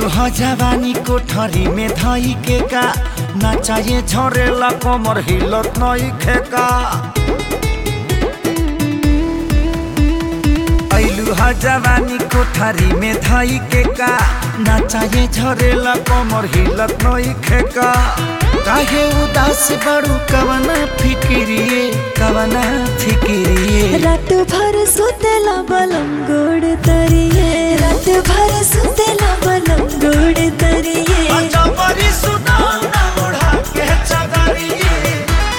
ह जवानी कोठरी में धई के का नाचाए झरेला कमर हिलत नई खेका ऐलू ह जवानी कोठरी में धई के का नाचाए झरेला कमर हिलत नई खेका काहे उदास बड़ू कवना फिकिरिए कवना फिकिरिए रात भर सुतेला बलम गोड़ तरिए रात भर सुतेला बलम गोड़ तरिए अजबरी सुनाना ओढ़ा के चदरिए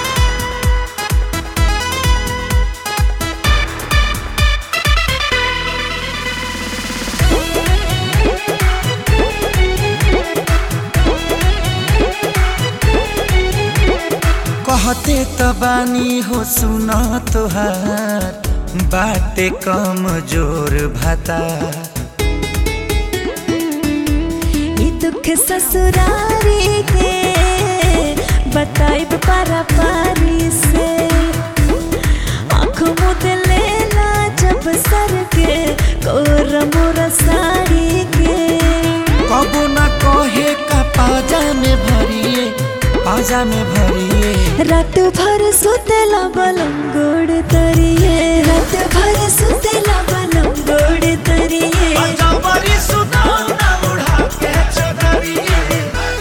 कहते त बानी हो सुन तोहार बाटे कम जोर भाता ई दुख ससुरारी के बताइब पारा पारी से आँख मुद लेला जब सर के कोर मोर साड़ी के कबो न कहे का पाजा में भरिए पाजा में भरिए रात भर सुतेला बलम गोड़ तरिए रात भर सुतेला बलम गोड़ तरिए अजबरी सुनाना ओढ़ा के चदरिए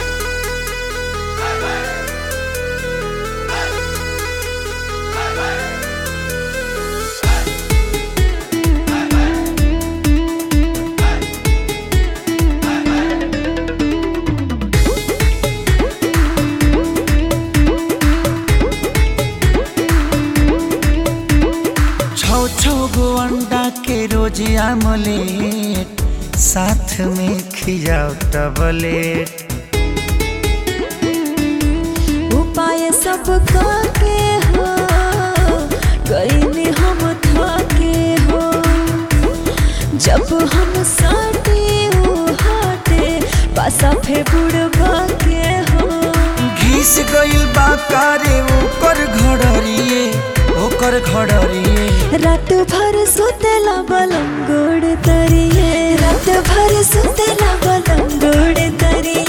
छौ छौ गो अंडा के रोज आमलेट साथ में खिजाओ टबलेट उपाय सब के हो गईले हम थके हो जब हम साटे ओ हाटे पासा फे बुड़बा के हो घिस गइल बा कारे ओकर घड़रिए ओकर घड़रिए रात भर सुतेला बलम गोड़ तरिए रात भर सुतेला बलम गोड़ तरिए